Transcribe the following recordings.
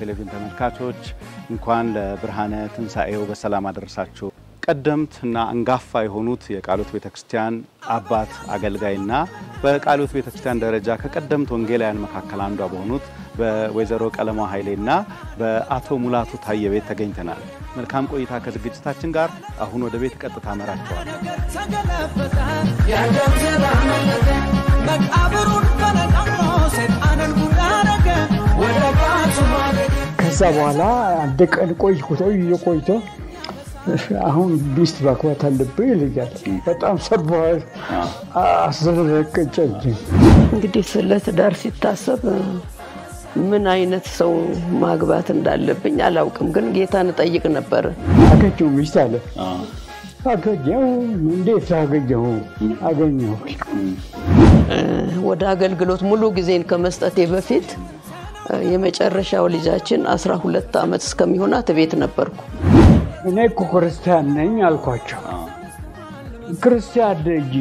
ቴሌቪዥን ተመልካቾች እንኳን ለብርሃነ ትንሣኤው በሰላም አደረሳችሁ። ቀደምት እና አንጋፋ የሆኑት የቃሉት ቤተክርስቲያን አባት አገልጋይና በቃሉት ቤተክርስቲያን ደረጃ ከቀደምት ወንጌላውያን መካከል አንዷ በሆኑት በወይዘሮ ቀለማ ኃይሌና በአቶ ሙላቱ ታየ ቤት ተገኝተናል። መልካም ቆይታ ከዝግጅታችን ጋር። አሁን ወደ ቤት ቀጥታ መራቸዋል። ከዛ በኋላ አንድ ቀን ቆይቶ ቆይቶ አሁን ሚስት ማግባት አለብህ ይልኛል። በጣም ሰርቦ አስዘረቀጨኝ። እንግዲህ ስለ ትዳር ሲታሰብ ምን አይነት ሰው ማግባት እንዳለብኝ አላውቅም፣ ግን ጌታን እጠይቅ ነበር። አገኘሁ ሚስት አለ አገኘሁ። እንዴት አገኘሁ? አገኘሁ ወደ አገልግሎት ሙሉ ጊዜን ከመስጠቴ በፊት የመጨረሻው ልጃችን አስራ ሁለት ዓመት እስከሚሆናት ቤት ነበርኩ። እኔ እኮ ክርስቲያን ነኝ አልኳቸው። ክርስቲያን እንጂ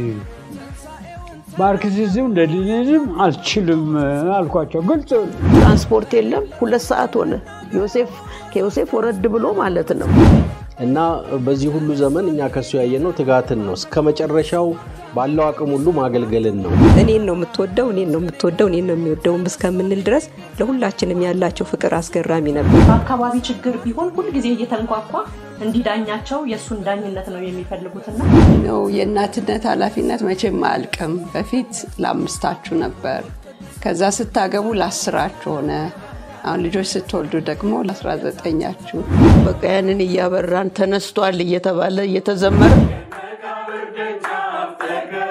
ማርክሲዝም ሌኒኒዝም አልችልም አልኳቸው። ግልጽ ትራንስፖርት የለም። ሁለት ሰዓት ሆነ። ዮሴፍ ከዮሴፍ ወረድ ብሎ ማለት ነው። እና በዚህ ሁሉ ዘመን እኛ ከሱ ያየነው ትጋትን ነው። እስከ መጨረሻው ባለው አቅም ሁሉ ማገልገልን ነው። እኔን ነው የምትወደው፣ እኔን ነው የምትወደው፣ እኔን ነው የሚወደውም እስከምንል ድረስ ለሁላችንም ያላቸው ፍቅር አስገራሚ ነበር። በአካባቢ ችግር ቢሆን ሁልጊዜ እየተንኳኳ እንዲዳኛቸው የእሱን ዳኝነት ነው የሚፈልጉትና ነው የእናትነት ኃላፊነት መቼም አያልቅም። በፊት ለአምስታችሁ ነበር፣ ከዛ ስታገቡ ለአስራችሁ ሆነ። አሁን ልጆች ስትወልዱ ደግሞ ለአስራ ዘጠኛችሁ በቃ ያንን እያበራን ተነስቷል እየተባለ እየተዘመረ